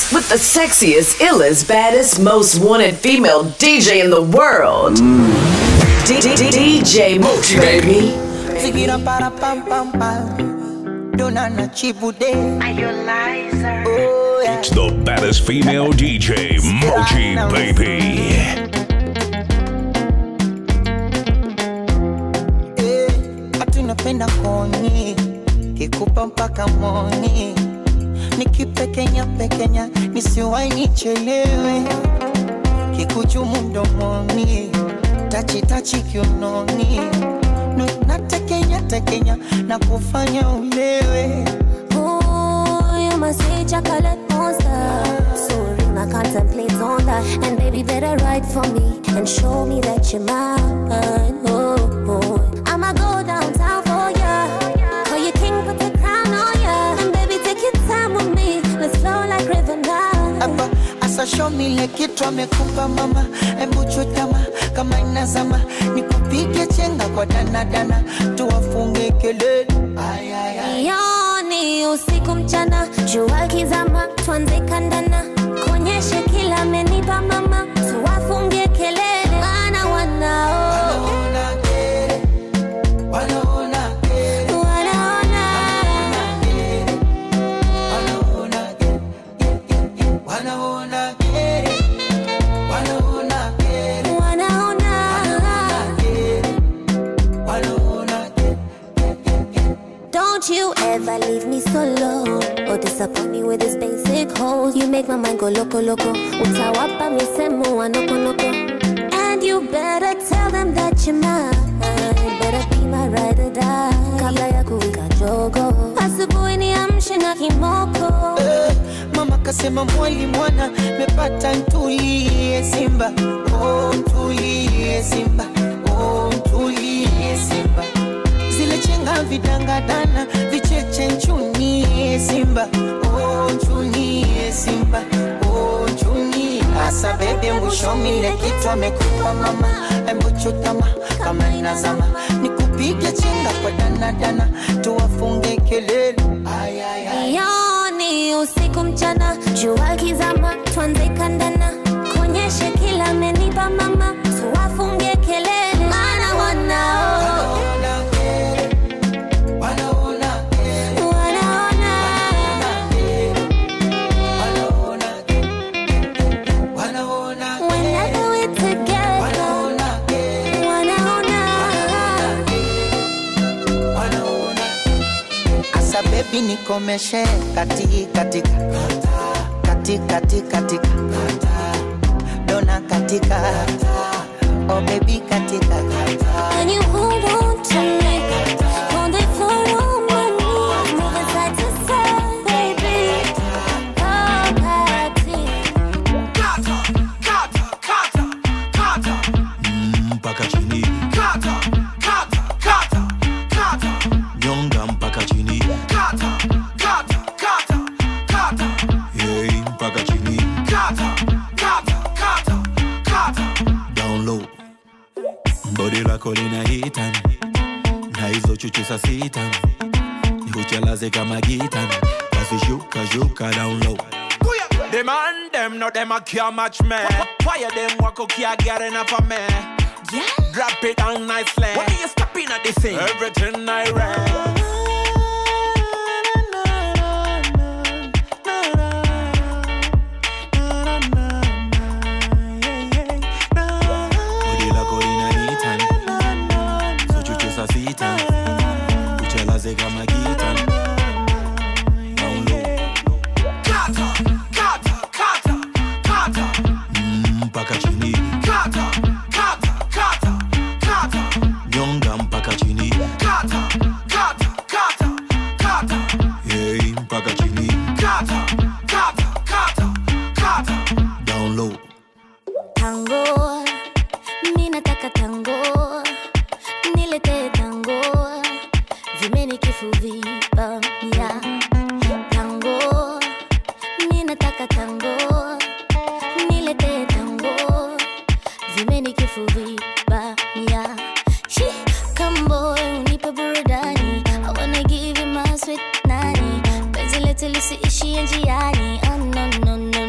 with the sexiest, illest, baddest, most wanted female DJ in the world. D- D- D- DJ Mochi, baby. Sigira para pam pam pam. Dona na chibude. Oh yeah. It's the baddest female DJ, Mochi Baby. Eh, Ati unapenda koni. Kikupa mpaka moni. Nikipekenya pekenya nisiwai nichelewe. Kikuchumu mdomoni. Tachi tachi kiunoni. No, natekenya tekenya na kufanya ulewe. Ooh, you must say chocolate monster. Sorry, I contemplate on that. And baby, better write for me and show me that you're mine. Oh, oh. I'ma go downtown for ya. Call you king, put the crown on ya. And baby, take your time with me. Let's flow like river now. hapa asa show me ile kitu amekupa mama embu chutama kama inazama nikupige chenga kwa danadana tuwafunge kelele Ay, ay, ay. Yoni usiku mchana, jua kizama, tuanze kandana, kuonyeshe kila amenipa mama, tuwafungie kelele, maana wanao Wanaona kere, wanaona kere, wanaona wanaona kere, wanaona kere, wanaona kere, wanaona kere, wanaona kere. Don't you ever leave me solo or disappoint me with this basic hole. You make my mind go loco loco. Utawapa misemo wa noko noko. And you better tell them that you're mine. Better be my ride or die. Kabla ya kuwika jogo. Asubuhi niamshe na kimoko. Eh, Mama kasema mwali mwana mepata ntulie Simba, oh ntulie Simba, oh ntulie Simba. Zile chenga vidangadana vicheche nchunie Simba, oh nchunie Simba, oh nchunie. Asa bebe mwishomile kitu amekupa mama, embu chutama kama inazama, nikupige chenga kwa danadana, tuwafunge kelele. Ay, ay, ay. Yoni usiku mchana, jua kizama, tuanze kandana, kuonyeshe kila amenipa mama, tuwafungie kelele, maana wanao Wanaona kere, wanaona kere, wanaona wanaona kere, wanaona whenever we're together, wanaona kere, wanaona wanaona Asa baby nikomeshe kati katika kati kati katika dona katika oh baby katika and you hold on to me, hold it for all my knees, moving side to side, baby. Oh, Patty. mpaka chini nyonga mpaka chini hey, mpaka chini down low bodi lako lina hitan na hizo chuchu sa sitan huchalaze kama gitan basi shuka shuka down low The man them no them a care match me. Fire them walk okay I get enough of me. Drop it down nicely. When you step in at this thing, everything I read. bodi lako lina hitan so chuchu sa sitan huchalaze kama gitan down low mpaka chini nyonga mpaka chini hey, mpaka chini down low Tango, mi nataka tango, nilete tango, vimeni kifuvipamia. Tango, mi nataka tango, nilete tango, vimeni kifuvipamia. She, come boy, unipe burudani, I wanna give you my sweet nani, penzi letu lisiishie njiani. Oh no no no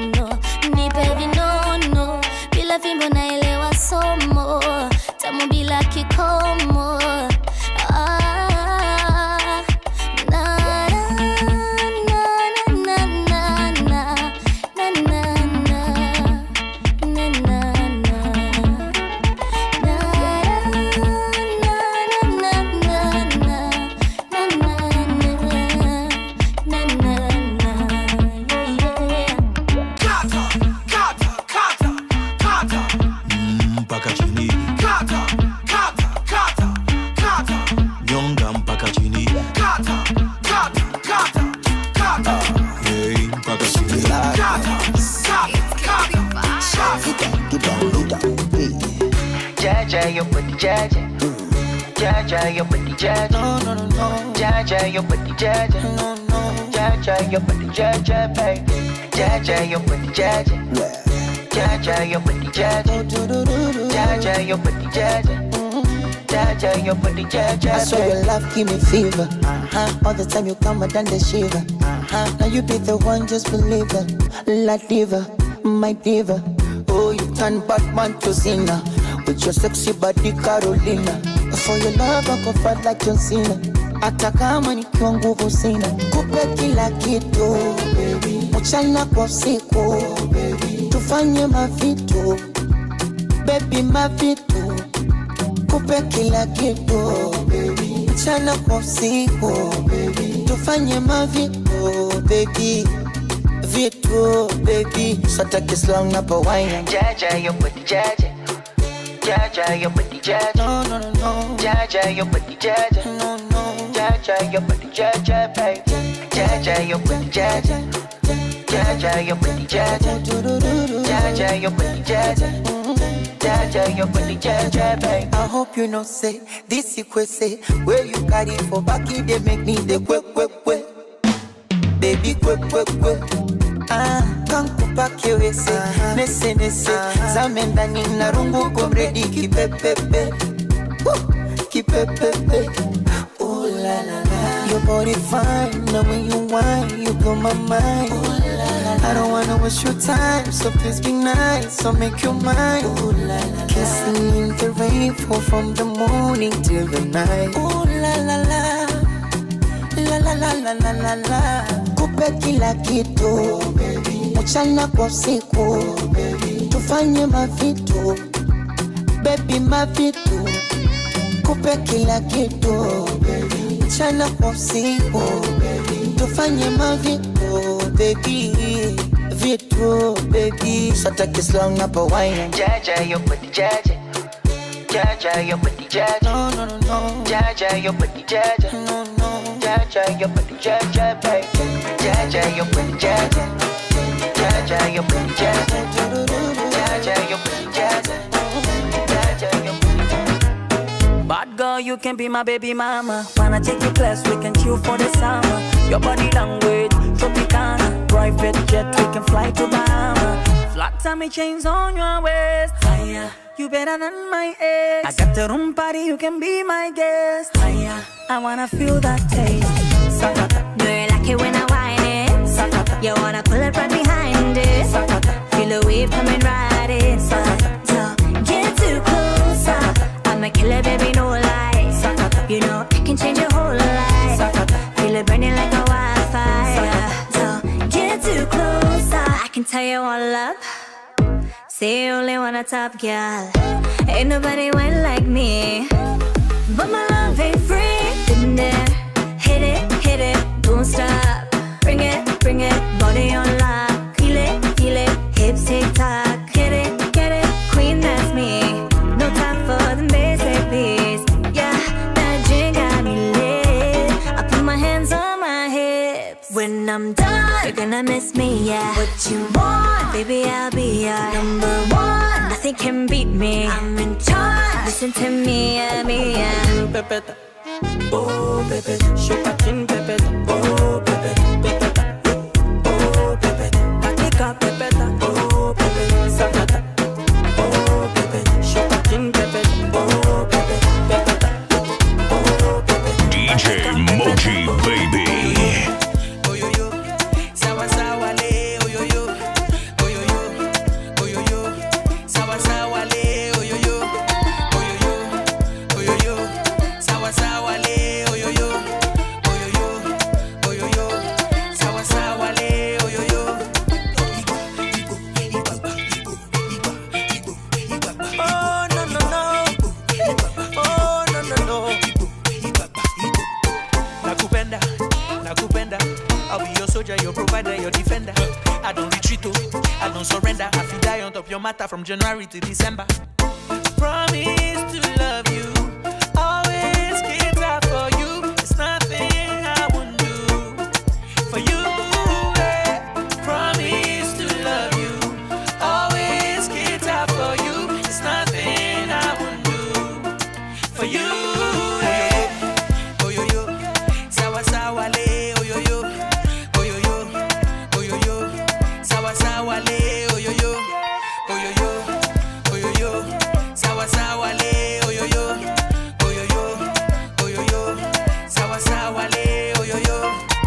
como. Ah, na, na, na, na, na, na, na, na, na, na, na, na. Kata, kata, kata, kata, mpaka chini kata, kata, kata, kata, nyonga mpaka chini kata, kata, kata, kata, hey, mpaka chini kata, kata, kata, kata. Jaja, your booty, Jaja. Jaja, your booty, Jaja. No, no, no, no. Jaja, your booty, Jaja. No, no. Jaja, your booty, Jaja, baby. Jaja, your booty, Jaja. Jaja, your booty, Jaja. Jaja, your booty, Jaja. Jaja, your booty, Jaja. I swear your love give me fever. Uh-huh. All the time you come, I done the shiver. Uh-huh. Now you be the one, just believe it. La diva, my diva. Oh, you turn Batman to Cena with your sexy body, Carolina. For your love, I go fight like John Cena. Hata kama nikiwa nguvu sina, kupe kila kitu mchana kwa usiku, tufanye mavitu baby, mavitu kupe kila kitu mchana kwa usiku tufanye mavitu baby vitu baby sotake slang na pawaina Jaja, your booty, Jaja. Jaja, your booty, Jaja. no no no no Jaja, your booty, Jaja. no no Jaja, your booty, Jaja, baby. Jaja, your booty, Jaja. Jaja, your booty, Jaja. Jaja, your booty, Jaja. Jaja, your booty, Jaja, baby. I hope you know say this you say where you carry for back it they make me the quick quick quick baby quick quick quick Ah, kankupa kiwese nese nese zame ndani na rungu komredi kipepepe Woo, kipepepe Ooh la la la Your body fine, now when you whine, you blow my mind I don't wanna waste your time, so please be nice, so make your mind Ooh la la Kissing in the rain, fall from the morning till the night Ooh la la la la la la la la la la kupe kila kitu mchana kwa usiku tufanye mavitu bebi mavitu kupe kila kitu mchana kwa usiku tufanye mavitu bebi vitu bebi satake slang na pawaina Jaja, your booty, Jaja. Jaja, your booty, Jaja. no no no no Jaja, your booty, Jaja. no no Jaja, your booty, Jaja, baby. Jaja, your booty, Jaja. Jaja, your booty, Jaja. Jaja, your booty, Jaja. Jaja, your booty, Bad girl, you can be my baby mama. Wanna take you class, we can chill for the summer. Your body language, Tropicana. Private jet, we can fly to Bahama. Flat tummy chains on your waist. Higher. You better than my ex. I got the room party, you can be my guest. Higher. I wanna feel that taste. Sakata, Do you like it when I whine it? sakata, You wanna pull it right behind it? sakata. Feel the wave coming right inside. So get too close. I'm a killer, baby, no lie. You know I can change your whole life. Feel it burning like a wildfire. So get too close. I can tell you all up. Say you only want a top girl. Ain't nobody went like me. But my love ain't free. Been there, hit it, hit it, don't stop. Bring it, bring it, body on lock. Feel it, feel it, hips tick tock. Get it, get it, queen, that's me. No time for the basic beats. Yeah, that drink got me lit. I put my hands on my hips. When I'm done, you're gonna miss me, yeah. What you want, baby, I'll be your number one. Nothing can beat me. I'm in charge. Listen to me, yeah, me, yeah. Pepeta. Oh, Pepe, shuka chin pepeta. Oh, Pepe, pepeta. Oh, Pepe, katika pepeta. Oh, Pepe, sakata. Oh, Pepe, shuka chin pepeta. Oh, Pepe, pepeta. Oh, Pepe, DJ Moji Baby. Oyoyo, sawa sawa le, oyoyo, oyoyo, oyoyo, sawa sawa le, oyoyo, oyoyo, your soldier, your provider, your defender. I don't retreat, oh, I don't surrender. I feel die on top your matter from January to December. Promise to love you, always keep that for you. It's nothing I won't do for you. eh. Promise to love you, always keep that for you. It's nothing I won't do for you. eh. Oh yo yo, sawa sawa le, oh yo yo, oh yo yo, oh yo yo, sawa sawa le, oh yo yo, oh yo yo, oh yo yo, sawa sawa le, oh yo yo, oh yo yo, oh yo yo, sawa sawa le, oh yo yo.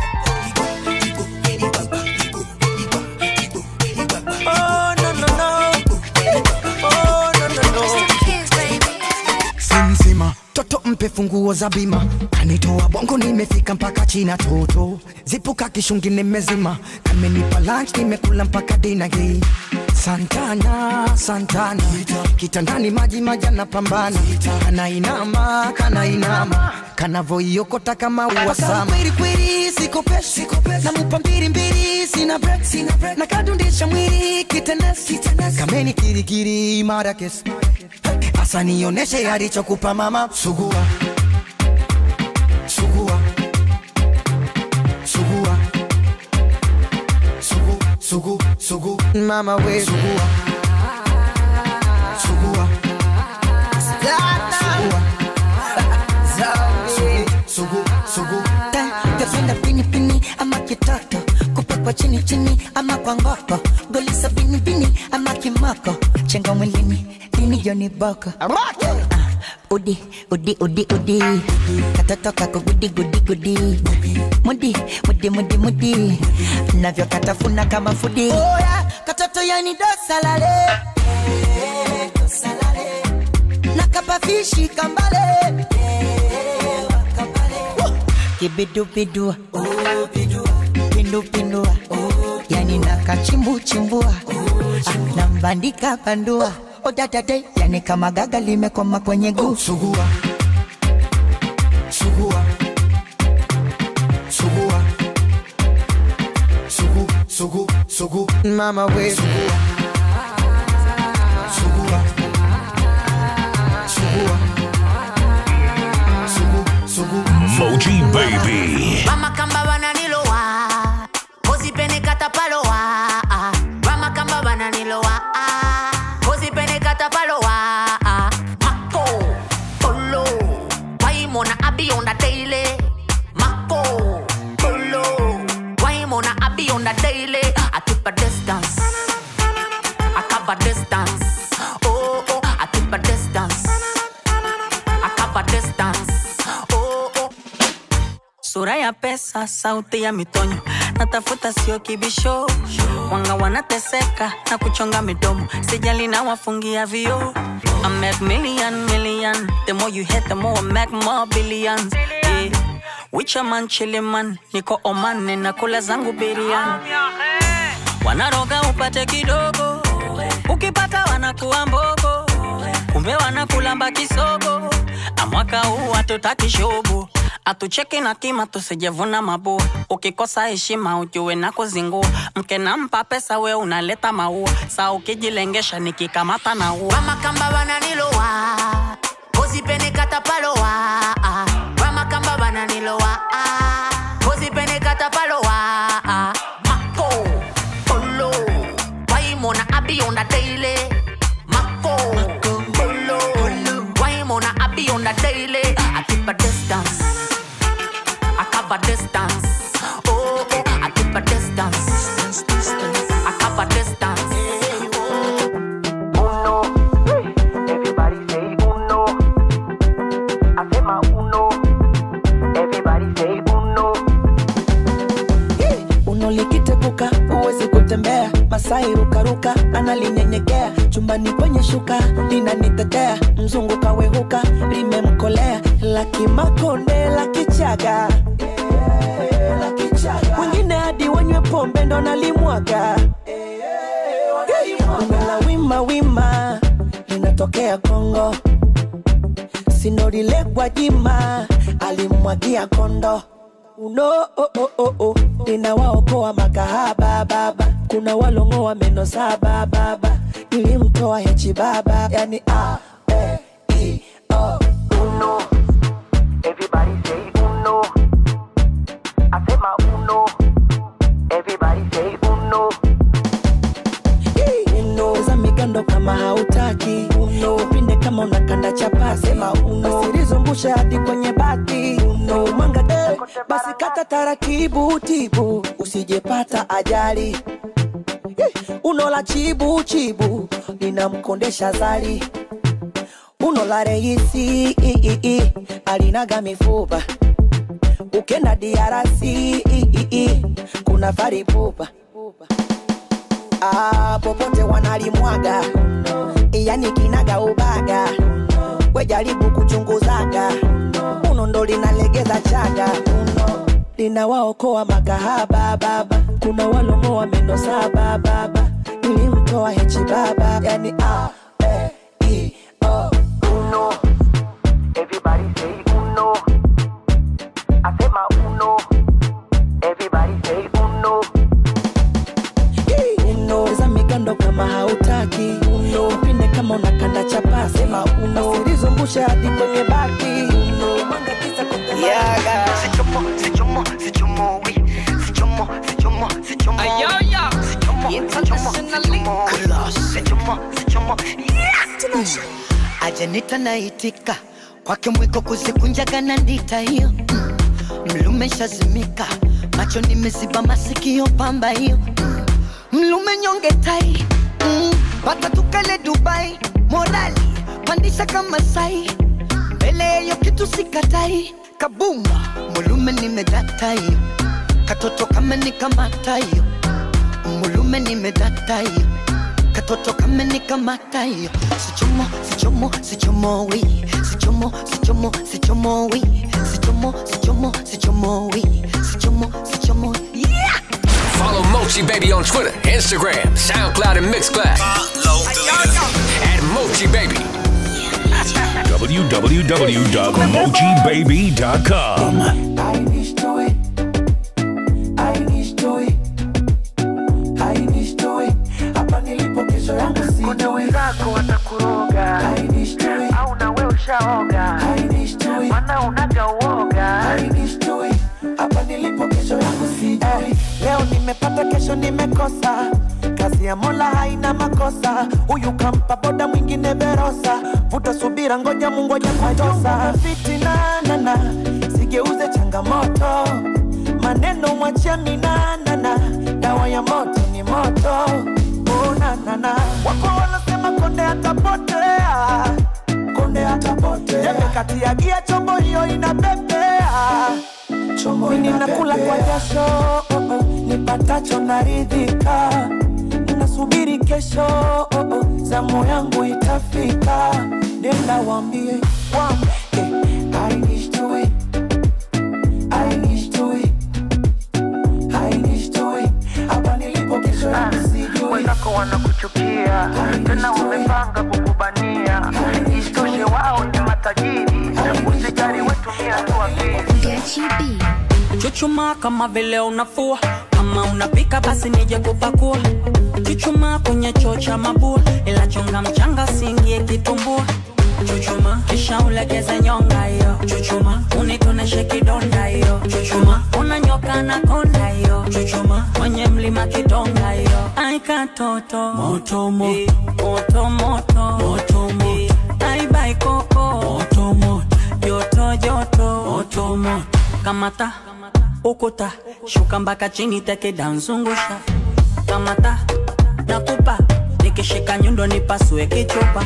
Oh no no no, oh no no no. simsima toto mpe funguo za bima kanitoa bongo nimefika mpaka china toto zipuka kishungi nimezima kamenipa lunch nimekula mpaka dina hii santana santana kitandani maji majana pambana kanainama kanainama kanavoiokota kama uwasama kwelikweli sikopeshi namupa mbili mbili sina break na kadundisha mwili kitenesi kameni kirikiri mara kesi Asa nioneshe alichokupa mama sugua sugua sugua sugu sugu sugu mama we sugua sugua sugua sugu sugu Tapenda pini pini ama kitoto kupekwa chini chini ama kwa ngoko golisa bini bini ama kimoko chenga mwilini dini joni boko Ah, udi udi udi udi katoto kako gudi gudi gudi mudi mudi mudi mudi navyo katafuna kama fudi Oya, katoto yani dosalale nakapafishi kambale kibidubidua pindupindua yani nakachimbuchimbua Ah, nambandika bandua odadade yani kama gaga limekoma kwenye guu sugua sugua sugua sugu sugu sugu mama we sugua sugua sugua sugu sugu Moji Baby. Mama kamba bananilowa Kozipene katapalowa Mama kamba bananilowa Kozipene katapalowa Mako Polo Waimona abi on the daily Mako Polo Waimona abi on the daily I keep a distance I cover distance Oh oh I keep a distance I cover distance Oh oh sura ya pesa, sauti ya mitonyo, natafuta sio kibisho, wanga wanateseka na kuchonga midomo, sijali na wafungia vio. I make million million, the more you hit the more I make more billions. Yeah. Wicha man chili man, niko Oman ninakula zangu biriani. Wanaroga upate kidogo, ukipata wanakuwa mbogo, kumbe wanakulamba kisogo. Amwaka huu hatutaki shobo atucheki na kima tusijevuna mabua ukikosa heshima ujue na kuzingua mke nampa pesa we unaleta maua saa ukijilengesha nikikamata na ua Mama kamba bananilowa Kozipene katapalowa Mama kamba bananilowa Kozipene katapalowa Mako Polo Waimona abi on the daily Mako Polo Waimona abi on the daily I keep a distance I cover distance Oh oh I keep a distance I cover distance Everybody say uno. Hacema uno. Everybody say uno. unolikitepuka huwezi kutembea masai rukaruka analinyenyekea chumbani kwenye shuka linanitetea mzungu kawehuka limemkolea lakimakonde la kichaga wengine hadi wanywe pombe ndo nalimwaga la wima wima linatokea kongo sinorilekwa jima alimwagia kondo uno oh, oh, oh, oh. ninawaokoa makahaba baba kuna walongoa meno saba baba nilimtoa hechi baba yani a e i o uno Everybody say uno. Asema uno. Everybody say uno. uno za migando kama hautaki uno upinde kama unakanda chapasi sema uno asilizungusha hadi kwenye bati uno mwanga eh, basi kata taratibu tibu usijepata ajali Eh, uno la chibu chibu linamkondesha zali uno la reisi i, i, i, alinaga mifupa ukenda diarasi i, i, i, kuna faripupa ah, popote wanalimwaga yani kinaga ubaga wejaribu kuchunguzaga uno ndo linalegeza chaga uno linawaokoa makahaba baba kuna walongoa meno saba baba nilimtoa hechi baba yani a e i o Uno. Everybody say uno. Asema uno. Everybody say uno. uno za migando kama hautaki uno upinde kama unakanda chapasi sema uno asilizungusha hadi kwenye bati uno mwanga kisa Yaga. Sichomo, sichomo, sichomo, oui. Sichomo, sichomo, sichomo. Sichomo, sichomo, sichomo. Sichomo, sichomo. Yeah. ajanita naitika kwake mwiko kuzikunjaga na ndita hiyo Mm. mlume shazimika macho nimeziba masikio pamba hiyo Mm. mlume nyonge tai Mm. pata tukale dubai morali pandisha kama sai mbele yeyo kitu sikatai kabuma mulume nimedata hiyo katoto kama nikamata hiyo mulume nimedata hiyo katoto kama nikamata hiyo sichomo sichomo sichomo wi sichomo sichomo sichomo wi sichomo sichomo sichomo wi sichomo sichomo yeah Follow Mochi Baby on Twitter, Instagram, SoundCloud, and Mixcloud. At Mochi Baby. www.mochibaby.com. hapa nilipo kesho yangu Kuna wenzako watakuroga. Au na wewe ushaoga. Maana unaga uoga. hapa nilipo kesho yangu sijui leo nimepata kesho nimekosa kazi ya mola haina makosa huyu kampa boda mwingine verosa vuta subira ngoja mungoja kutosa fitinanana sigeuze changamoto maneno mwachia minanana dawa ya moto ni moto unanana wako wanasema konde atapotea konde atapotea jembe kati ya gia chombo hiyo inapepea chombo ninakula kwa jasho oh, oh, nipatacho naridhika nasubiri kesho oh, oh, zamu yangu itafika nenda wambie wambie I need to it. I need to it. I need to it. Hapa nilipo kesho yangu sijui. Wenzako wanakuchukia. Tena wamepanga kukubania. Isitoshe wao ni matajiri. Usijali wetumia tu akili. Chuchuma kama vile unafua, kama unapika basi nije kupakua. Chuchuma kwenye choo cha mabua, ila chonga mchanga siingie kitumbua. Chuchuma kisha ulegeze nyonga hiyo. Chuchuma unitoneshe kidonda hiyo. Chuchuma unanyoka na konda hiyo. Chuchuma kwenye mlima kidonga hiyo. Ai katoto moto moto moto moto moto moto. Ai bai koko moto moto joto joto moto moto. Kamata ukuta shuka mpaka chini teke danzungusha kamata nakupa nikishika nyundo nipasue kichupa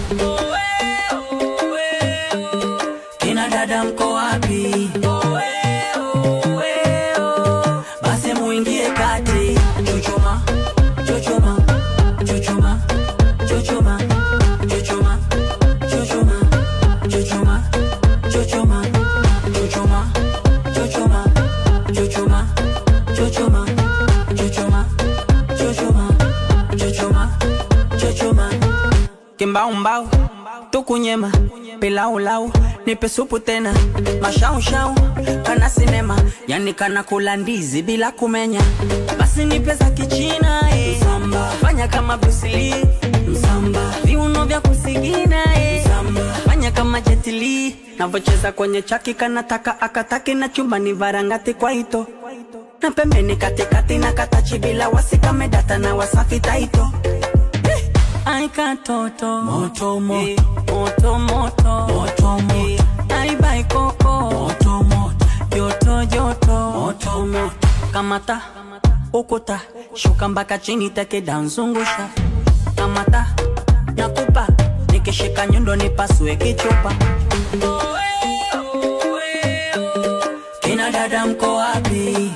kina dada mko wapi basi muingie kati chuchuma chuchuma chuchuma chuchuma chuchuma chuchuma chuchuma chuchuma chuchuma chuchuma chuchuma chuchuma chuchuma chuchuma chuchuma chuchuma kimbaumbau tukunyema pilaulau nipe supu tena mashaushau kana sinema yani kana kula ndizi bila kumenya basi nipe za kichina eh. Msamba. fanya kama brusili msamba viuno vya kusigina eh. Msamba. fanya kama jetili navocheza kwenye chaki kanataka akataki na chumbani varangati kwa ito na pembeni katikati na katachi bila wasikamedata na wasafi taito Ai katoto moto moto moto moto moto moto Ai bai koko moto moto joto joto moto moto kamata ukuta shuka mpaka chini teke danzungusha kamata nakupa nikishika nyundo nipasue kichupa kina dada mko wapi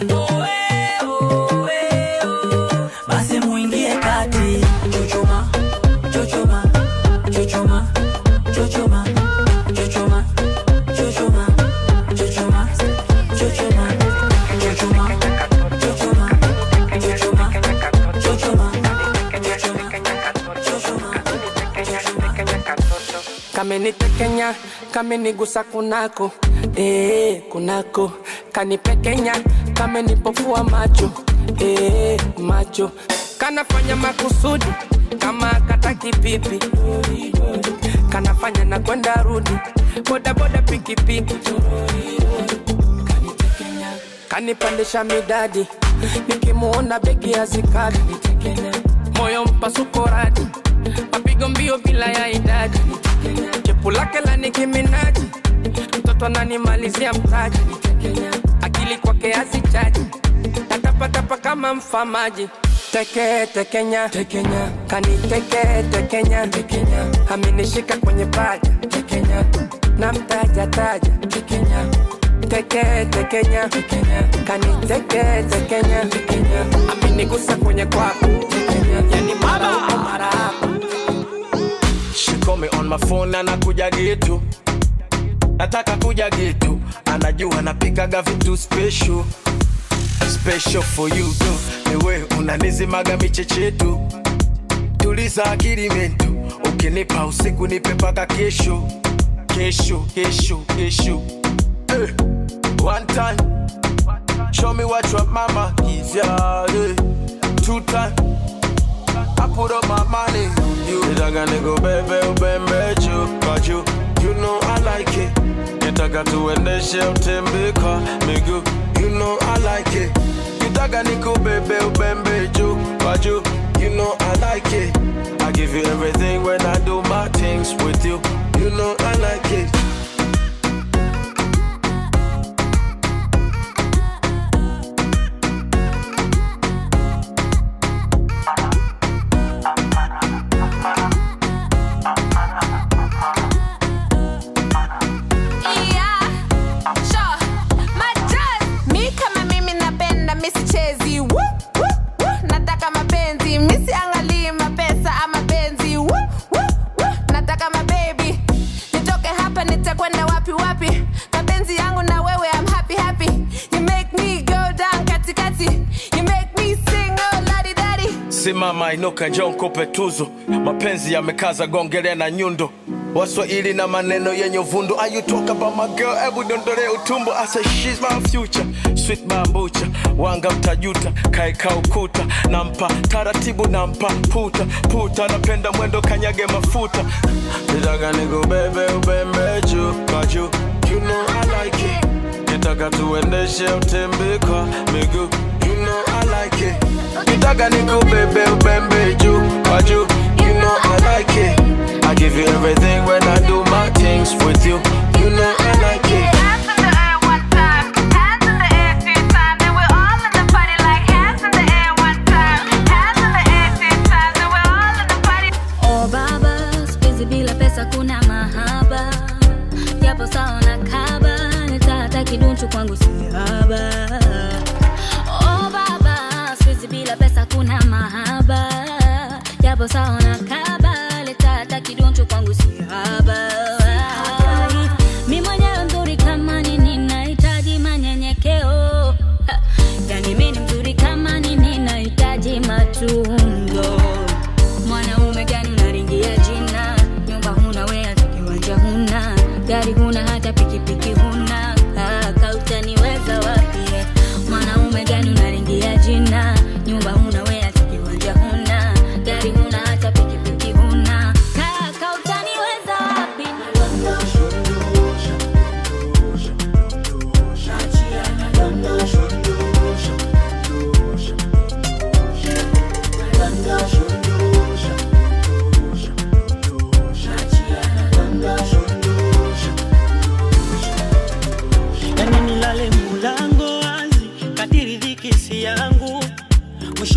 basi muingie kati chuchuma chuchuma chuchuma chuchuma chuchuma chuchuma chuchuma chuchuma chuchuma chuchuma chuchuma chuchuma kamenitekenya kamenigusa kunako eh, kunako kanipekenya kamenipofua macho eh, macho kanafanya makusudi kama kataki pipi kanafanya na kwenda rudi bodaboda pikipiki kanipandisha midadi nikimuona begi ya zikadi moyo mpasuko radi mapigo mbio bila ya idadi chepu lake la nikiminaji mtoto ananimalizia mtaji akili kwake azichaji natapatapa kama mfamaji teke tekenya tekenya kaniteke tekenya tekenya amenishika kwenye paja tekenya na mtaja taja tekenya teke tekenya tekenya kaniteke tekenya tekenya amenigusa kwenye kwako tekenya yani mara huko mara hapa She call me on my phone anakuja getu nataka kuja getu anajua napikaga vitu special special for you tu niwe unanizimaga michechetu tuliza akili mentu ukinipa usiku nipe paka kesho kesho kesho kesho eh. one time show me what your mama give ya eh. two time I put up my money on you. Nitaka niko bebe ubembe juu kwa juu. You know I like it. Nitaka tuendeshe utembe kwa miguu. You know I like it. Nitaka niko bebe ubembe juu kwa juu. You know I like it. I give you everything when I do my things with you. You know I like it. Yeah, sure. Majaz. Mi kama mimi napenda mi sichezi Woo, woo, woo. nataka mapenzi mi siangalii mapesa ama penzi Woo, woo, woo. nataka mabebi nitoke hapa nitakwenda wapi wapi mapenzi yangu na wewe I'm happy happy you make me go down katikati you make me sing oh ladi dadi simama inuka njoo nikupe tuzo mapenzi yamekaza gongelea na nyundo waswahili na maneno yenye uvundo Are you talk about my girl hebu dondole utumbo I say she's my future sweet bambucha wanga mtajuta kaeka ukuta nampa taratibu nampa puta puta napenda mwendo kanyage mafuta nitaka nikubebe ubembe juu kwa juu you know I like it nitaka tuendeshe utembe kwa miguu you know I like it nitaka nikubebe ubembe juu kwa juu you know I like it I give you everything when I do my things with you you know I like it Oh baba, siku bila pesa kuna mahaba, japo sawa na kaba, nitata kidunchu kwangu si haba. Oh baba, siku bila pesa kuna mahaba, japo sawa na kaba, nitata kidunchu kwangu si haba. Mi mwenyewe mzuri kama nini, nahitaji manyenyekeo. Ha, Yani mi ni mzuri kama nini, nahitaji matunzo mwanaume gani unaringia jina nyumba huna wea kiwanja huna gari huna hata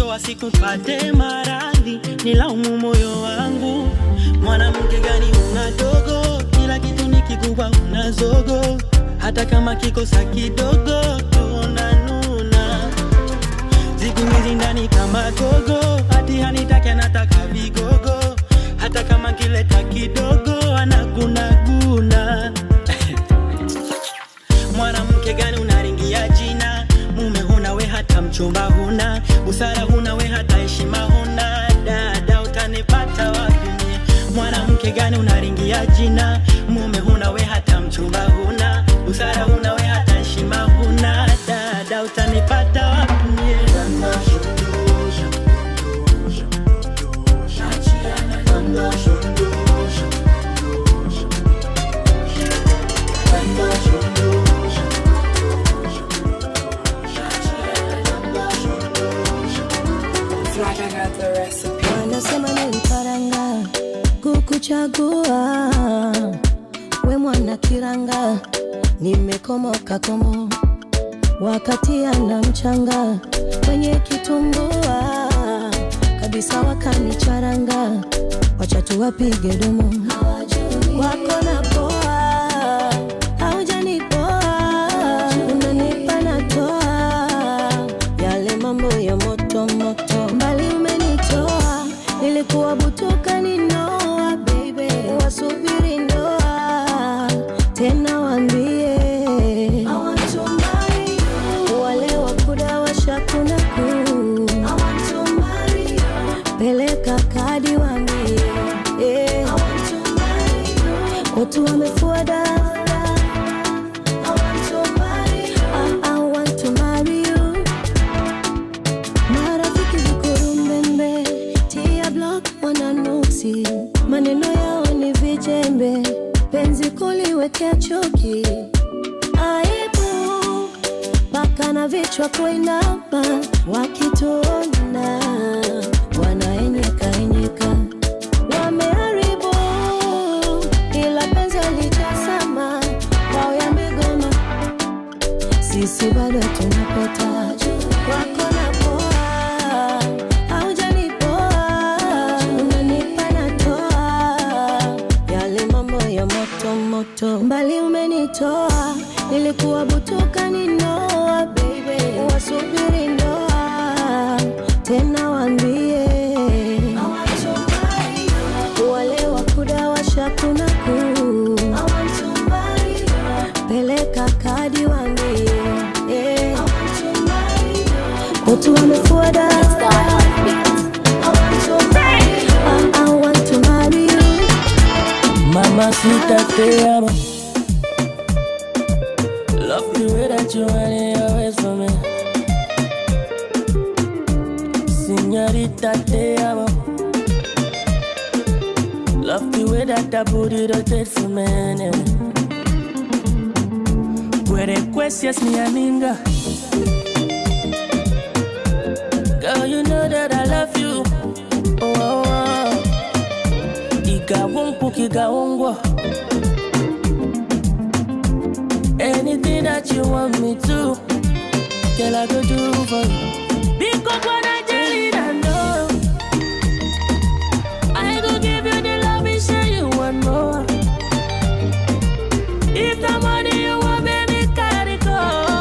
mwisho wa siku pate maradhi nilaumu moyo wangu mwanamke gani una dogo kila kitu ni kikubwa una zogo hata kama kikosa kidogo tunanuna zigumizi ndani kama gogo hati hanitake anataka vigogo hata kama kileta kidogo anagunaguna mwanamke gani unaringia jina mume huna we hata mchumba huna busara huna we hata heshima huna dada utanipata wapi mie mwanamke gani unaringia jina mume huna we hata mchumba huna busara huna we hata heshima huna dada utanipata wapi mie wanasema niliparanga kukuchagua we mwana kiranga nimekomoka komo wakati ana mchanga kwenye kitumbua kabisa wakanicharanga wacha tuwapige dumu wako na poa haujanipoa unanipa natoa yale mambo ya moto moto mbali umenitoa nilikuwa butuka ninoa baby wasubiri ndoa tena wambie wale wakuda washakunaku peleka kadi wambie eh. watu wamefuada I- I want to marry you. marafiki vikurumbembe tia block wananuksi maneno yao ni vijembe penzi kuliwekea chuki aibu mpaka na vichwa kuinama wakituona wanaenyeka enyeka wameharibu ila penzi alijasama kwao ya migoma sisi bado tunapeta wako na poa haujanipoa unanipa natoa yale mambo ya moto moto mbali umenitoa nilikuwa butuka ninoa baby wasubiri ndoa tena wambie wale wakuda washakunaku peleka kadi wambie eh. watu wamefuada I- I want to marry you. Mamacita, te amo. Love the way that you want it always for me. Señorita, te amo. Love the way that that booty rotate for me. yeah. Puede cuestias mi amiga. Girl, you know that I love you. Oh, oh, oh. Igawonku kigawongwa. Anything that you want me to, girl, I go do for you. Because when I Angelina, no. I go give you the love and say you want more. If the money you want, baby, carry go.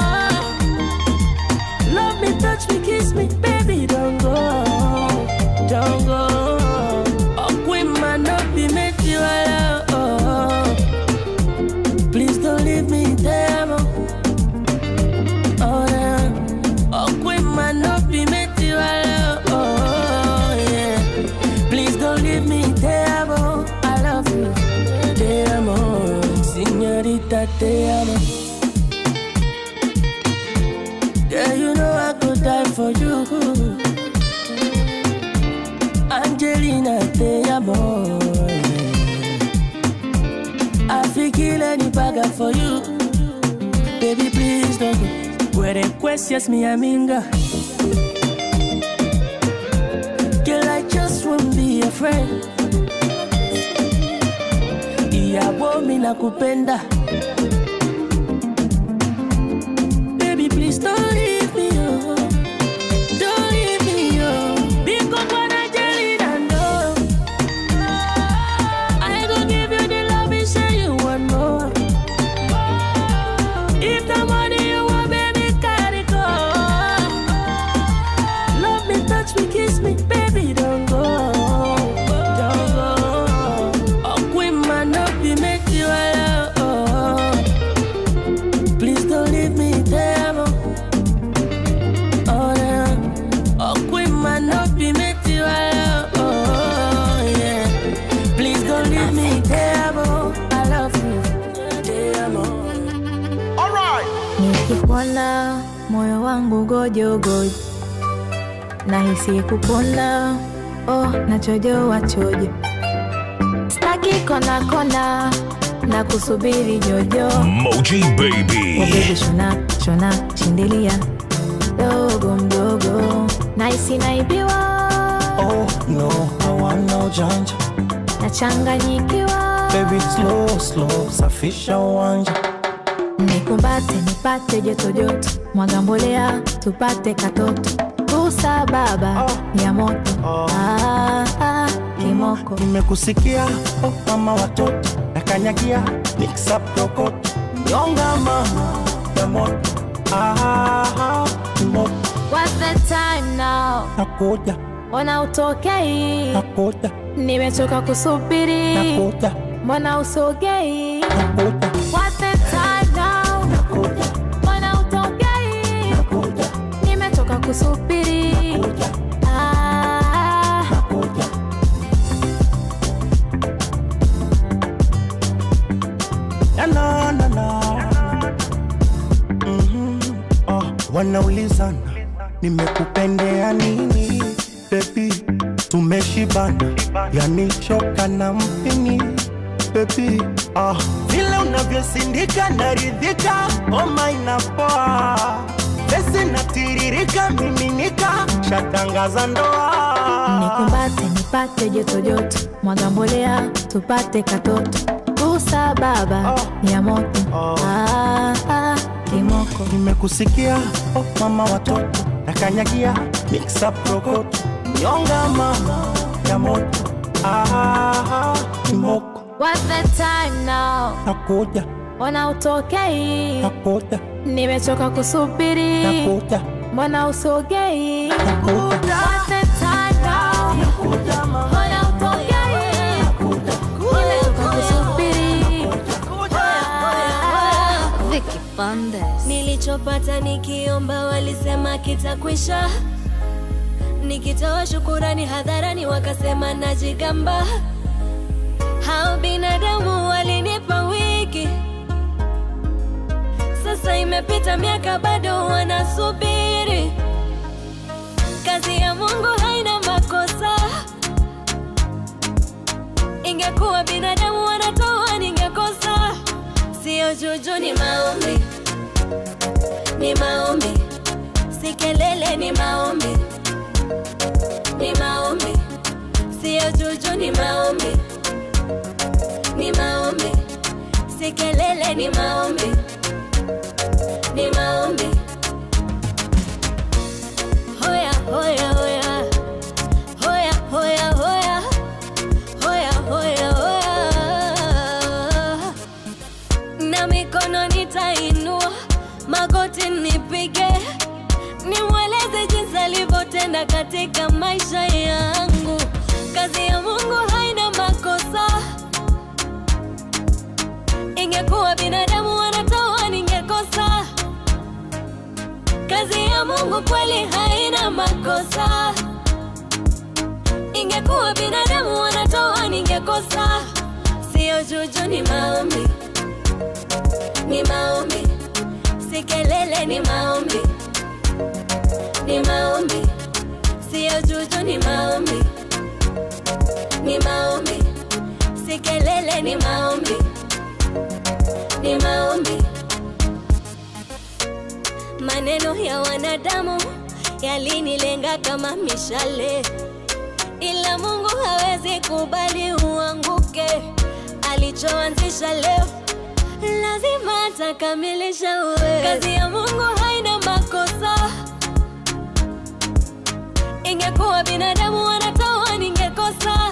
Love me, touch me, kiss me, baby, don't go, don't go. Oh, queen man, not be made you alone. Please don't leave me there, mo. Oh, yeah. Oh, queen man, not be made you alone. Oh, yeah. Please don't leave me there, mo. I love you, te amo, señorita, te amo. Yeah, you know I could die for you. Angelina, te amo. I feel kill any bagger for you. Baby, please don't go. Puede cuestias mi amiga. Girl, I just wanna be a friend. Ìyàwó mi nakupenda. Baby, please don't leave me, oh. Don't leave me, oh. nikikuona moyo wangu gojogojo nahisi kupona oh, nachojoa chojo staki kona kona na kusubiri jojo Moji Baby. Oh, baby, shona shona shindilia dogo mdogo naisi naibiwa Oh no, I want no janja. nachanganyikiwa Baby slow slow, safisha uwanja. nikumbate nipate joto joto mwaga mbolea tupate katoto kusa baba ya moto ah, ah, kimoko Nimekusikia oh mama watoto, nakanyagia mix up rokoto. Nyonga mama ya moto. Ah, moto What's the time now? nakuja, Mbona utokei? nakuja, Nimechoka kusubiri. nakuja, Mbona usogei? nakuja. What's the time now? Mbona utokei? Nimechoka kusubiri. Ah, Na na na na. Mhm. Oh, wanaulizana nimekupendea nini bebi, tumeshibana yani shoka na mpini bebi, ah, vile unavyosindika naridhika, homa inapoa, pesi natiririka, miminika, shatangaza ndoa nikumbate nipate joto joto mwaga mbolea tupate katoto kusa baba ya moto ah, ah, kimoko nimekusikia oh, mama watoto nakanyagia mix up rokoto nyonga mama ya moto ah, kimoko What's the time now? nakuja Mbona utokei? nakuja Nimechoka kusubiri. nakuja Mbona usogei? What's the time now? Mbona utokei? Nimechoka kusubiri. Vicky Bandes. Nilichopata nikiomba walisema kitakwisha, nikitoa shukurani hadharani wakasema najigamba. Hao binadamu walinipa wiki, sasa imepita miaka bado wanasubiri. Kazi ya Mungu haina makosa, ingekuwa binadamu wanatoa ningekosa. Sio juju, ni maombi, ni maombi, si kelele, ni maombi, ni maombi, sio juju, ni maombi, ni maombi, si kelele, ni maombi, ni maombi. Hoya, hoya, hoya, hoya, hoya, hoya, hoya, hoya, hoya na mikono nitainua, magoti nipige, nimweleze jinsi alivyotenda katika maisha yangu. Kazi ya Mungu haina makosa, ingekuwa binadamu wanatoa ningekosa. Kazi ya Mungu kweli haina makosa, ingekuwa binadamu wanatoa ningekosa. Sio juju, ni maombi ni maombi, si kelele, ni maombi, ni maombi, sio juju, ni maombi, ni maombi, si kelele, ni maombi, ni maombi. Maneno ya wanadamu yalinilenga kama mishale, ila Mungu hawezi kubali uanguke. Alichoanzisha leo lazima atakamilisha. Uwe kazi ya Mungu haina makosa, ingekuwa binadamu wanatoa ningekosa.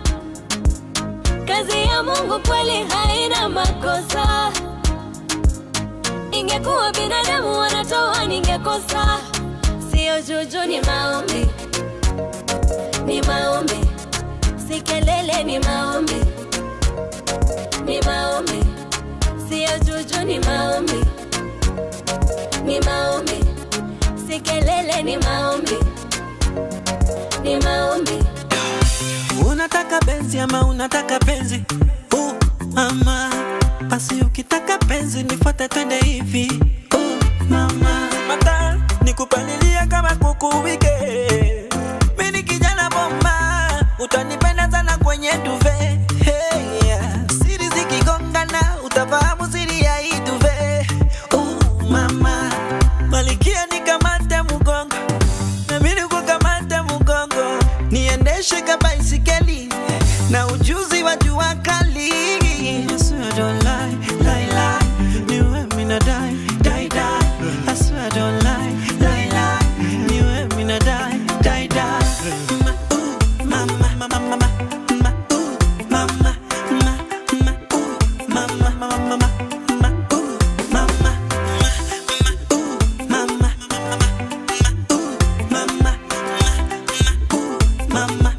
Kazi ya Mungu kweli haina makosa, ingekuwa binadamu wanatoa ningekosa. Sio juju, ni maombi, ni maombi, si kelele, ni maombi, ni maombi sio juju, ni maombi, ni maombi, si kelele, ni maombi, ni maombi. unataka benzi ama unataka penzi uh, ama basi ukitaka penzi nifuate twende hivi uh, mama mata nikupalilia kama kuku wike mini kijana bomba utanipenda sana kwenye duve hey, yeah. siri zikigongana utafahamu siri ya hii duve uh, mama malikia nikamate mgongo nami nikukamate mgongo niendeshe kabaisikeli na ujuzi wa jua kali I swear I don't lie, lie, lie. Niwe mina die, die, die. I swear I don't lie, lie, lie. Niwe mina die, die, die. Ma, ooh, mama, mama, mama, ma, ooh, mama, ma, ma, ooh, mama, mama, mama, ma, ooh, mama, mama, mama, mama,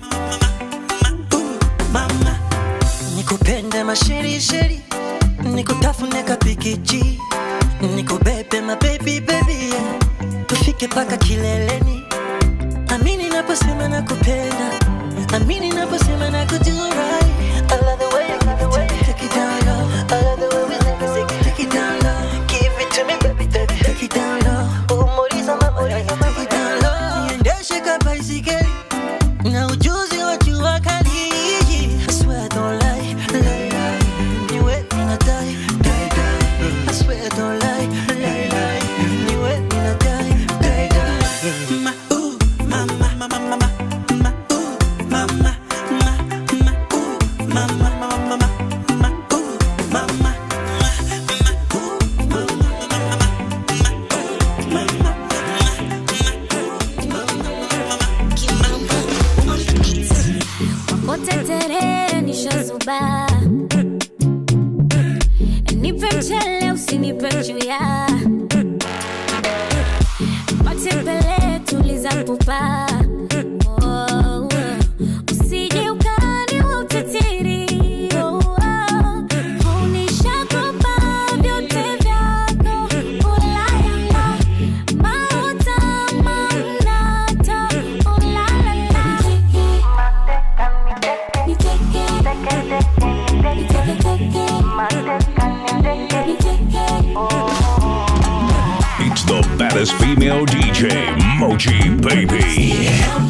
mama, nikupende masherisheri nikutafune kapikichi nikubebe mabebi bebi yeah. tufike paka kileleni amini naposema nakupenda amini naposema nakujurai I love the way you give it to me, take it down low. I love the way we live, take it, take it down low. Give it to me, baby, baby, take it down low. Umoriza mama, take it down low. Niendeshe kabaisikeli na ujuzi wa jua kali. I swear I don't lie, lie, lie. Niwe mina die, die, die. I swear I don't lie, lie, lie. Niwe mina die, die, die. Ma, ooh, mama, mama, mama, ma, ooh, mama, ma, ma, ooh, mama, mama, mama, ma, ooh, mama. Wakotetere nishazuba nipe mchele usinipe chuya matembele tuliza pupa Oh, usije ukani wa utitiri Oh, oh. Unishakopa vyote vyako Ulaya Mauta manata Ulalala It's the baddest female DJ, Mochi Baby.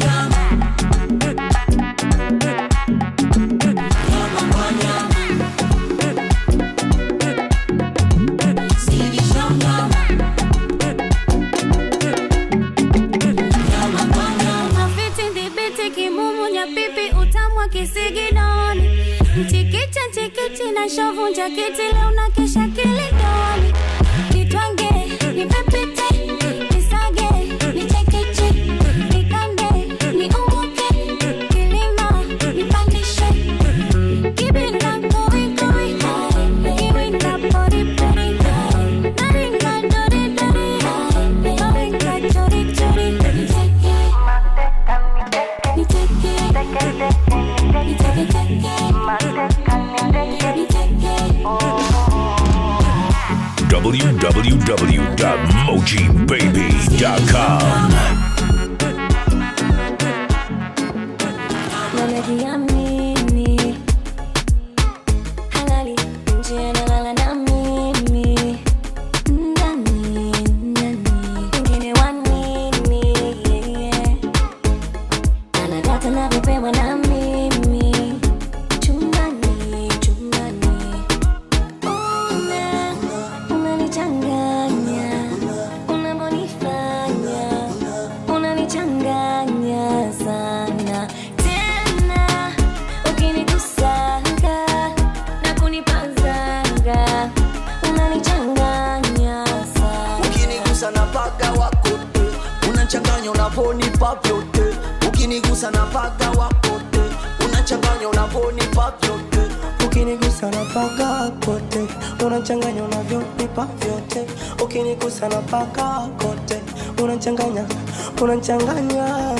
Mafiti ndibiti kimumu nyapipi utamwa kisiginoni mchikicha nchikichi na shovunja kiti leo na kesha kilidoni nitwange nipepite nisage nichekeche nikande niunguke kilima nipandishe kibinda koikoi kiwinda poripori naringa doridori naringa chorichori nicheke www.mojibaby.com. Namejiamini halali nje nalala na mimi ndani ndani wengine wanini yeah. anadata navyopewa na mimi chumbani chumbani una unanichanganya unavyonifanya unanichanganya sana tena ukinikusanga na kunipazanga unanichanganya sana ukinigusa na paga wako te unachanganya unavonipa vyote ukinigusa na paga wako te unachanganya unavonipa vyote ukinigusa na paka kote unachanganya unavyonipa vyote ukinigusa na paka kote unachanganya unachanganya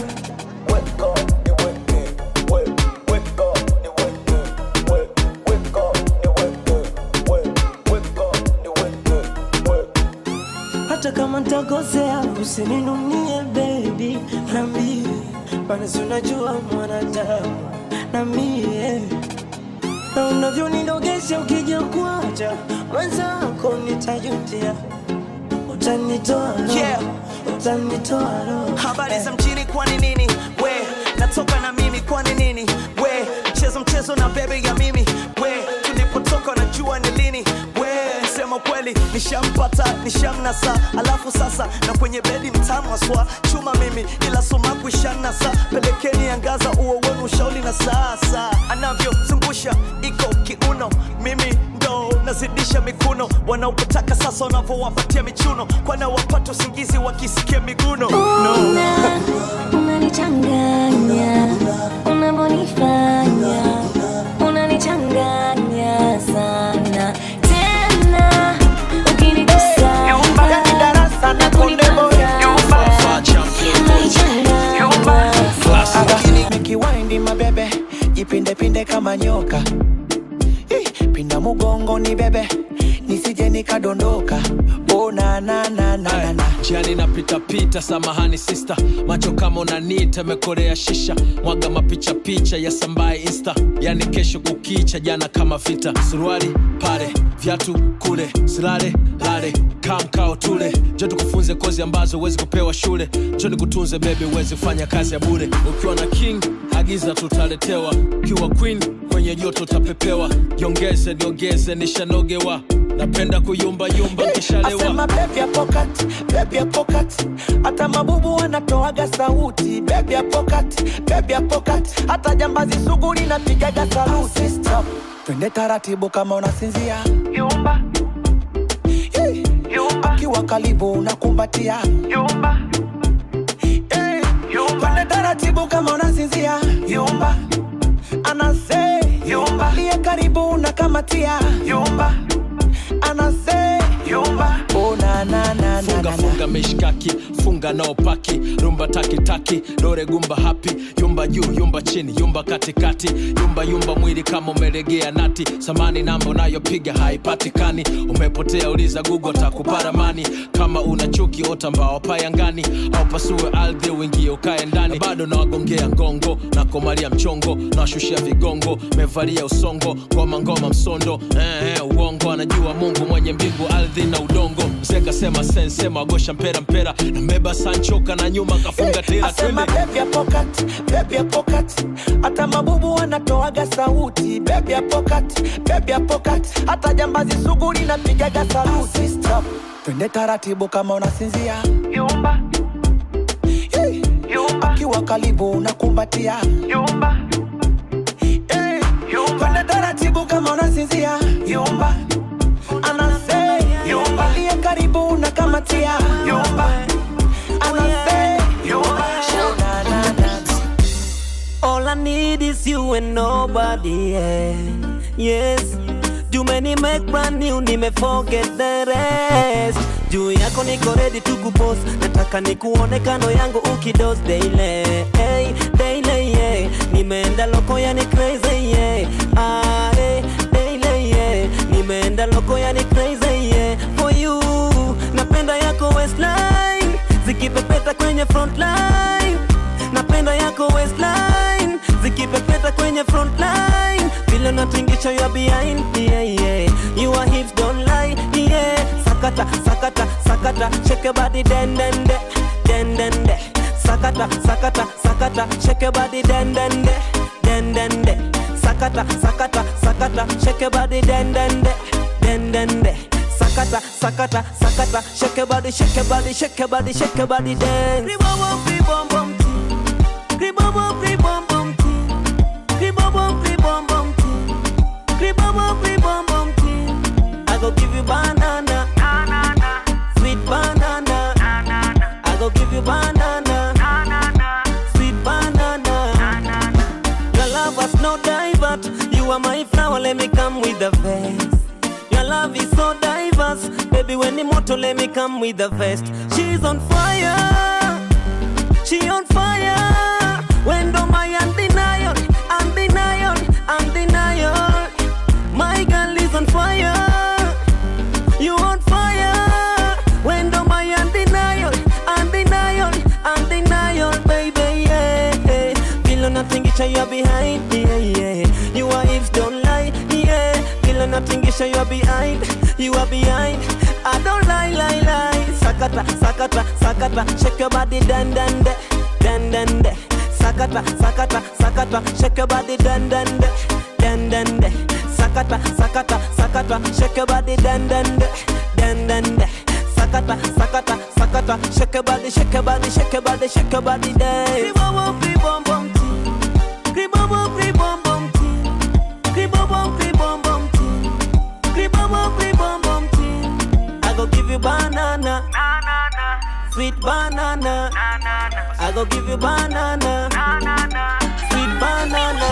hata kama ntakosea usininunie baby nambie maana si unajua mwanadamu na mie na unavyonidogesha ukija kuacha mwenzako nitajutia utanitoa roho Yeah. utanitoa roho habari za mjini kwani nini we natoka na mimi kwani nini we mchezo mchezo na bebe ya mimi we tulipotoka najua ni lini we sema kweli nishampata nishamnasa alafu sasa na kwenye bedi mtamu aswa chuma mimi ila sumaku ishanasa pelekeni angaza uo wenu ushauri na sasa anavyozungusha iko kiuno mimi ndo nazidisha mikuno wanaopotaka sasa wanavyowapatia michuno kwana wapata usingizi wakisikia miguno no. Una- unanichanganya unavyonifanya unanichanganya sana tena ukinigusa darasa na konde boy nikiwaindi mabebe jipindepinde kama nyoka Ih, pinda mugongo ni bebe nisije nikadondoka oh, na, na, na, na, na, na. jiani napitapita samahani sista macho kama unanita mekorea shisha mwaga mapicha picha ya sambaye insta yani kesho kukicha jana kama vita suruali pale vyatu kule silale lale kamkao tule jo tukufunze kozi ambazo huwezi kupewa shule jo nikutunze bebi uwezi kufanya kazi ya bure ukiwa na king agiza tutaletewa ukiwa queen kwenye joto utapepewa jiongeze niongeze nishanogewa napenda kuyumbayumba nkishalewa Asema baby ya pocket, baby ya pocket. Hata mabubu wanatoaga sauti baby ya pocket, baby ya pocket. Hata jambazi sugu linapigaga saluti Stop. Twende taratibu kama unasinzia Yumba Yumba Akiwa karibu unakumbatia Yumba Yumba Twende taratibu kama unasinzia Yumba Anase Yumba Liye karibu unakamatia Yumba Anase Yumba Oh na na na na funga funga mishkaki funga nao paki rumba takitaki dore gumba hapi yumba juu yumba chini yumba katikati yumba yumba mwili kama umelegea nati samani namba unayopiga haipatikani umepotea uliza gugu takuparamani kama una chuki ota mbao payangani au pasue ardhi uingie ukae ndani bado nawagongea ngongo nakomalia mchongo nawashushia vigongo mevalia usongo ngoma ngoma msondo eh, eh, uongo anajua mungu mwenye mbingu ardhi na udongo mzee kasema sensema agosha mpera mpera nambeba sanchoka na nyuma kafunga tera Asema twende baby ya pocket, baby ya pocket. Hata mabubu wanatoaga sauti baby ya pocket, baby ya pocket. Hata jambazi sugu linapigaga saluti Stop. Twende taratibu kama unasinzia Yumba Yumba Akiwa karibu unakumbatia Yumba Yumba Twende taratibu kama unasinzia Yumba Anase Yumba Liye karibu unakamatia Yumba Anase Yumba Na, na, na. All I need is you and nobody else. Yes, too many make brand new, nime forget the rest. Juu yako niko ready to kupost, nataka nikuone kando yangu ukidos daily, hey, daily, yeah. Nimeenda loko yani crazy, yeah. Ah, hey, daily, yeah. Nimeenda loko yani crazy, yeah. For you, napenda yako waistline, zikipepeta kwenye frontline napenda yako waistline zikipepeta kwenye frontline vile natingisha ya behind yeah, yeah. your hips don't lie yeah. sakata sakata sakata shake your body den den de den den de sakata sakata sakata shake your body den den de den den de sakata sakata sakata shake your body den den de den den de sakata sakata sakata shake your body shake your body shake your body shake your body dance Ribom, ribom, bom, Gribobom, gribom, bom, ting. Gribobom, gribom, bom, ting. Gribobom, gribom, bom, ting. I go give you banana, sweet banana. I go give you banana, sweet banana. Your love was no divert. You are my flower, let me come with the vest. Your love is so diverse, baby. When the motor, let me come with the vest. She's on fire, she on fire. When do my undenial, undenial, undenial. My girl is on fire. You on fire. When do my undenial, undenial, undenial, baby, yeah. Feel nothing, it's you are behind, yeah, yeah. You are hips don't lie, yeah. Feel nothing, it's you are behind, you are behind. I don't lie, lie, lie. sakata, sakata, sakata, shake your body, dan dan de, dan dan de, sakata, sakata, sakata, shake your body, dan dan de, dan dan de, sakata, sakata, sakata, shake your body, dan dan de, dan dan de, sakata, sakata, sakata, shake your body, shake your body, shake your body, shake your body, dance. Kribom, kribom, bom, ti. Kribom, kribom, bom, ti. Kribom, kribom, bom, ti. Kribom, kribom, bom, ti. I go give you banana, sweet banana. I go give you banana, sweet banana.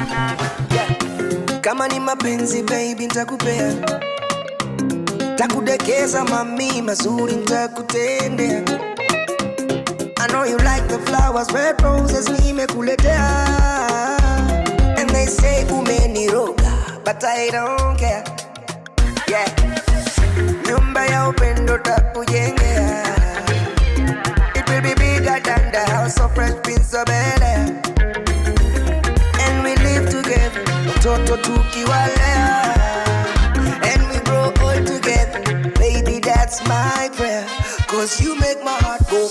kama ni mapenzi baby ntakupea takudekeza mami mazuri ntakutendea I know you like the flowers, red roses nimekuletea And they say umeniroga, but I don't care Yeah Nyumba ya upendo takujengea It will be bigger than the house of fresh prince of Bel-Air And we live together, watoto tukiwalea And we grow old together, baby that's my prayer Cause you make my heart go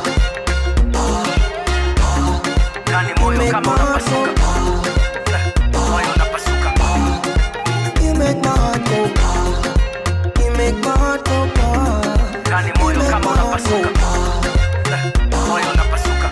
Ndani moyo kama unapasuka moyo unapasuka You make my heart go You make my heart go Ndani moyo kama unapasuka moyo unapasuka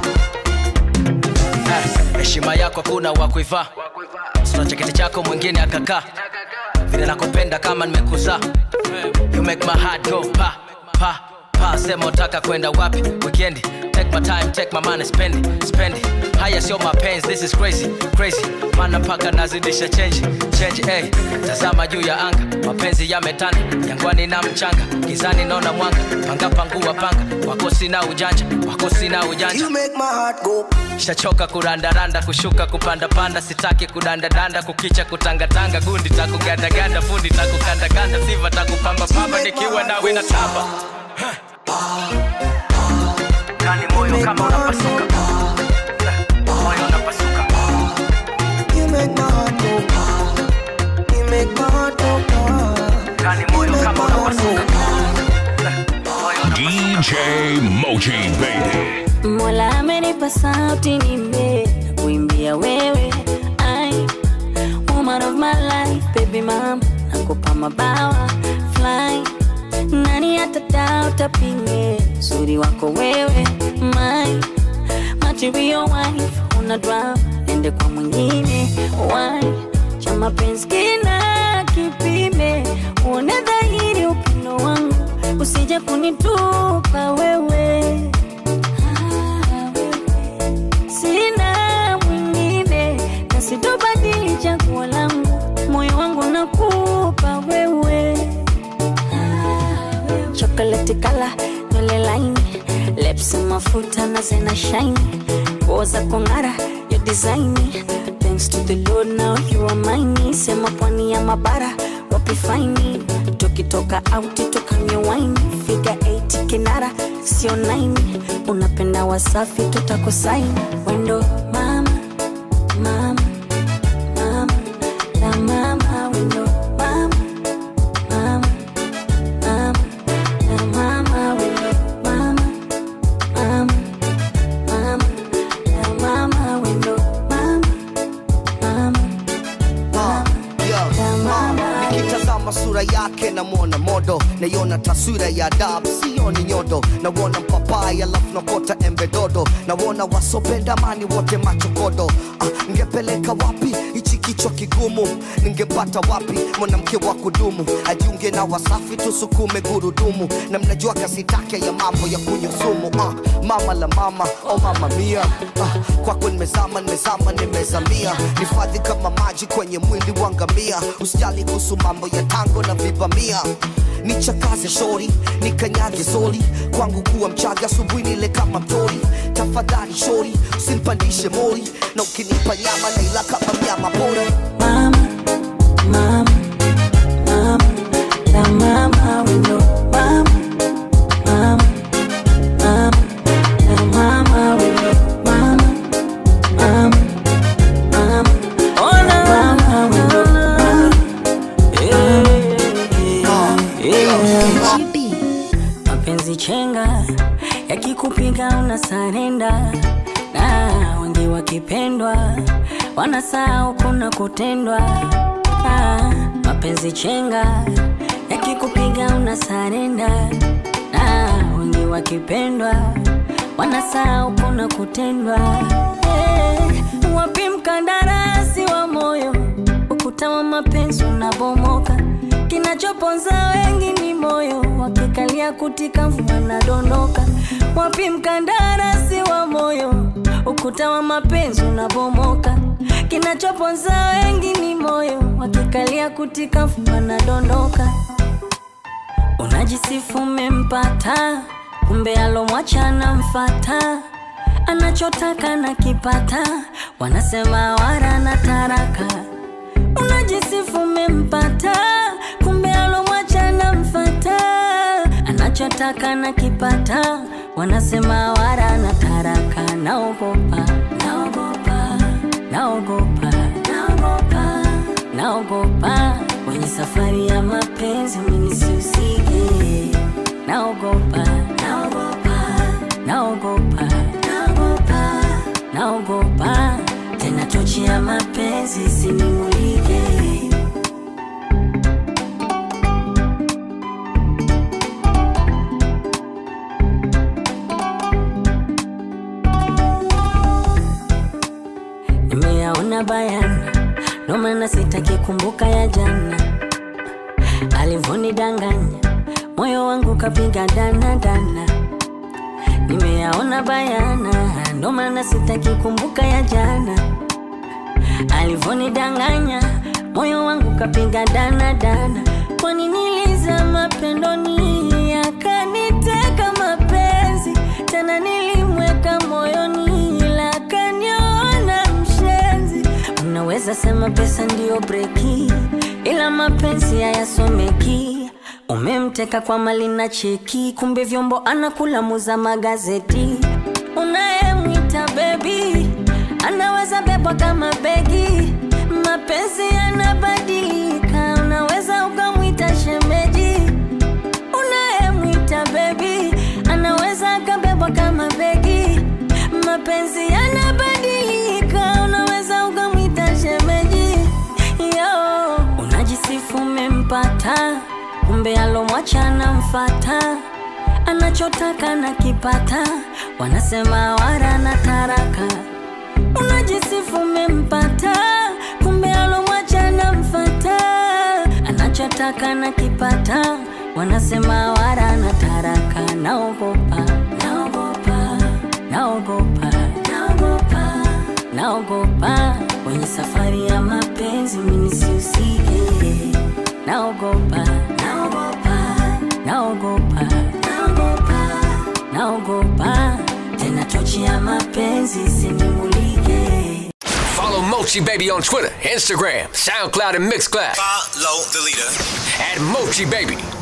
Eh, heshima yako kuna wa kuivaa sina cheketi chako mwingine akakaa vile nakupenda kama nimekuzaa you make my heart go pa pa pa sema utaka kwenda wapi weekend take my time take my money spend it spend it haya sio mapenzi this is crazy crazy mana mpaka nazidisha change change hey. tazama juu ya anga mapenzi yametanda jangwani na mchanga gizani naona mwanga panga pangua panga wako sina ujanja wako sina ujanja You make my heart go shachoka kurandaranda kushuka kupandapanda sitaki kudandadanda kukicha kutangatanga gundi takugandaganda fundi takukandakanda siva takupambapamba nikiwa nawe na tamba ndani moyo kama unapasuka moyo unapasuka You make my heart go You make my heart go ndani moyo kama unapasuka DJ Moji Baby. Mola amenipa sauti nimbe kuimbia wewe I, woman of my life baby mama nakupa mabawa fly nani atadao tapinge uzuri wako wewe my material wife una drama ende kwa mwingine why cha mapenzi kina kipime uone dhahiri upendo wangu usije kunitupa wewe sina mwingine na sitobadili chaguo langu moyo wangu nakupa wewe chokoleti kala nywele laini lips mafuta na zena shine nguo za kong'ara ya design thanks to the lord now you are mine sema pwani ya mabara wapi faini tukitoka auti tukanywe wine figa 8 kinara sio 9 unapenda wasafi tutakosaini wendo mama mama mama la mama wendo mama mama mama la mama wendo mama mama mama la mama wendo mama mama nikitazama sura yake namwona modo naiona taswira ya adabu sioni nyodo nawona mpapai alafu nakota embe dodo nawona wasopenda mani wote machokodo ah, ngepeleka wapi hichi kichwa kigumu ningepata wapi mwanamke wa kudumu ajiunge na wasafi tusukume gurudumu na mnajua kasi take ya mambo ya kunyusumu ah, mama la mama o mama mia ah, kwako nimezama nimezama nimezamia nifadhi kama maji kwenye mwili wa ngamia usijali kuhusu mambo ya tango na vibamia nichakaze shori nikanyage zoli kwangu kuwa mchaga asubuhi nile kama mtori tafadhali shori usinipandishe mori na ukinipa nyama naila kama mnyama pori la mama wendo mama mama mama la mama wendo mama mama mama oh la mama wendo mama yeah, yeah. mapenzi unasarenda na wengi wakipendwa wanasahau kuna kutendwa ah, mapenzi chenga yakikupiga unasarenda na wengi wakipendwa wanasahau kuna kutendwa eh, wapi mkandarasi wa moyo ukuta wa mapenzi unabomoka kinachoponza wengi ni moyo wakikalia kutika mvua nadondoka wapi mkandarasi wa moyo ukuta wa mapenzi unabomoka kinachoponza wengi ni moyo wakikalia kutika mvua nadondoka unajisifu umempata kumbe alomwacha namfata anachotaka na kipata wanasema wara na taraka unajisifu umempata kumbe alomwacha namfata anachotaka na kipata wanasema wara na taraka naogopa naogopa naogopa naogopa naogopa kwenye safari ya mapenzi minisihusike naogopa naogopa naogopa naogopa naogopa tena tochi ya mapenzi sinimulike nimeyaona bayana ndo maana sitaki kumbuka ya jana alivonidanganya moyo wangu kapiga dana dana nimeyaona bayana ndo maana sitaki kumbuka ya jana alivonidanganya moyo wangu kapiga dana dana kwani nilizama pendoni akaniteka mapenzi tena nilimweka moyoni ila akaniona mshenzi unaweza sema pesa ndiyo breki ila mapenzi hayasomeki umemteka kwa mali na cheki kumbe vyombo anakula muza magazeti unayemwita bebi anaweza bebwa kama begi mapenzi yanabadilika unaweza ukamwita shemeji unayemwita bebi anaweza akabebwa kama begi mapenzi yanabadilika unaweza ukamwita shemeji yo unajisifu umempata kumbe alomwacha namfata anachotaka na kipata wanasema wara na taraka unajisifu umempata kumbe alomwacha namfata anachotaka na kipata wanasema wara na taraka naogopa naogopa naogopa naogopa naogopa kwenye safari ya mapenzi minisihusike naogopa naogopa naogopa naogopa naogopa tena tochi ya mapenzi sinimulike Follow Mochi Baby on Twitter, Instagram, SoundCloud, and Mixcloud. Follow the leader. At Mochi Baby.